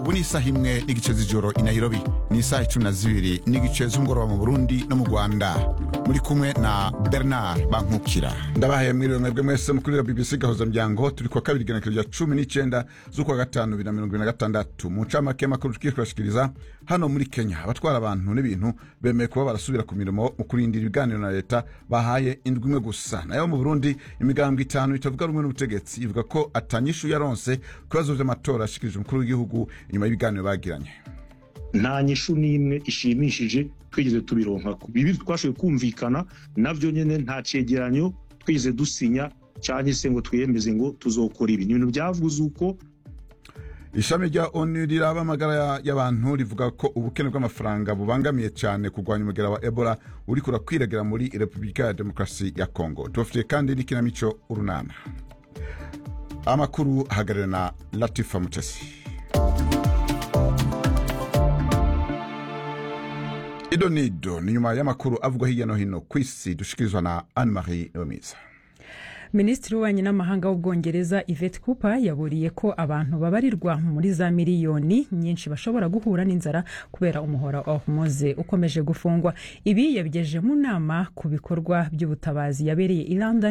ubu ni isaha imwe n'igice z'ijoro i nairobi ni isaha icumi na zibiri n'igice z'umugoroba mu burundi no mu rwanda muri kumwe na bernard bankukira ndabahaye mwiriwe mwebwe mwese mukurira bbc gahuza muryango turi kuwa kabiri igenekerezo rya cumi n'icenda z'ukwa gatanu bibiri na mirongo ibiri na gatandatu mu ncamake y'amakuru tugiye kubashikiriza hano muri kenya abatwara abantu n'ibintu bemeye kuba barasubira ku mirimo mu kurindira ibiganiro na leta bahaye indwi imwe gusa nayo mu burundi imigambwe itanu itavuga rumwe n'ubutegetsi ivuga ko atanyishu yaronse ku bibazo vy'amatora ashikirije umukuru w'igihugu inyuma y'ibiganiro bagiranye nta nyishu n'imwe ishimishije twigeze tubironka bibi twashoboye kumvikana navyo nyene nta cegeranyo twigeze dusinya canke se ngo twiyemeze ngo tuzokora ibi ni ibintu vyavuze uko ishami rya onu riraba amagara y'abantu rivuga ko ubukene bw'amafaranga bubangamiye cyane kurwanya umugera wa ebola uriko urakwiragira muri repubulika ya demokarasi ya kongo tubafitiye kandi n'ikinamico urunana amakuru ahagarariwe na latifa mutesi ido nido ni nyuma y'amakuru avugwa hirya no hino ku isi dushikirizwa na anne marie niyomiza minisitiri w'ububanyi n'amahanga w'ubwongereza yvette cooper yaburiye ko abantu babarirwa muri za miliyoni nyinshi bashobora guhura n'inzara kubera umuhora wa hormoze ukomeje gufungwa ibi yabigejeje mu nama ku bikorwa by'ubutabazi yabereye i london